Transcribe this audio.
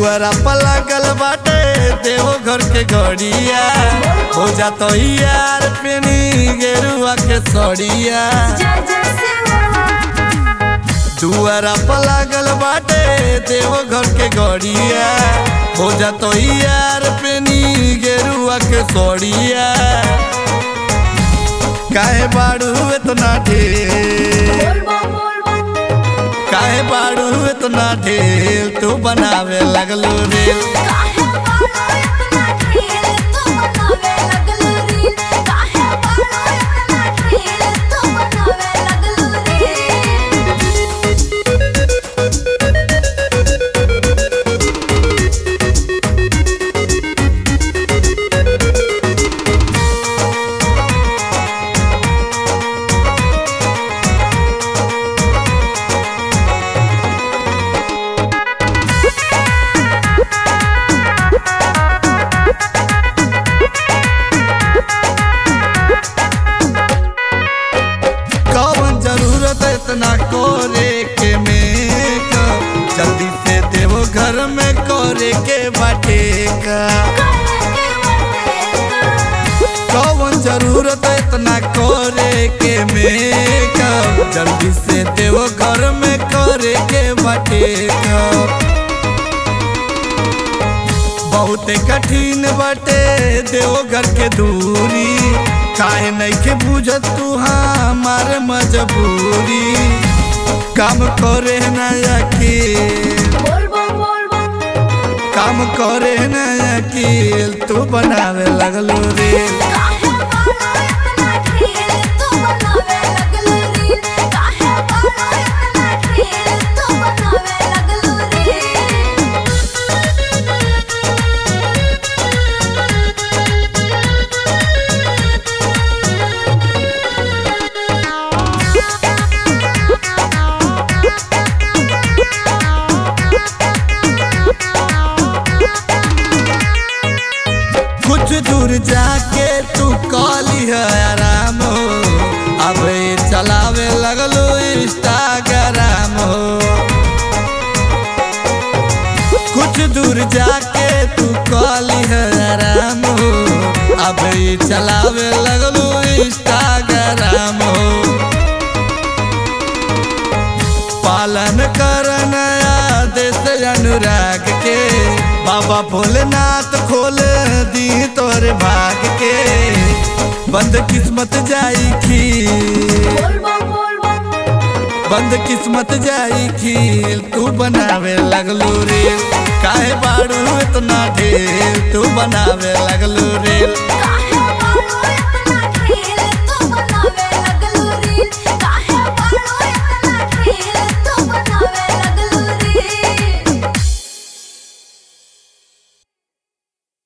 दुआरा पर लागल बाटे देवो घर के घड़िया हो जातो यार पेनी गेरुआ के सड़िया जय जय शिव दुआरा पर लागल बाटे देवो घर के घड़िया हो जातो यार पेनी गेरुआ के सड़िया काहे बाड़ू इतना ढेर बोल बम बोल बम काहे बाड़ू इतना ढेर तू बनावे लगलो रेल काहे बालो इतना ढेर तू बनावे लगलू रील काहे बालो इतना ढेर तू बनावे लगलू रील कौन जरूरत है इतना कोरे के मेकअप जल्दी से देवो घर में कोरे के बाटे का कौन जरूरत है इतना कोरे के मेकअप जल्दी से देवो घर में कोरे के बाटे का बहुते कठिन बाटे देवो घर के दूरी काहे नइखे बुझत तू हमार मजबूरी काम करे ना यकील बोल बम बोल बम काम करे ना यकील तू बनावे लगलो रेल काहे बालो इतना ढेर तू बनावे लगलू रील काहे बालो इतना ढेर तू बनावे लगलू रील कुछ दूर जाके तू कॉली है आराम हो अब ये चलावे लगलो इंस्टाग्राम हो कुछ दूर जाके तू कॉली है आराम हो अब ये चलावे लगलो इंस्टाग्राम हो पालन करन आदेश अनुराग के बाबा भोलेनाथ खोल दी तोरे भाग के बंद किस्मत जाई खील बोल बम बोल बम बंद किस्मत जाई खील तू बनावे लगलू रेल काहे बाड़ू इतना ढेर तू बनावे लगलू रेल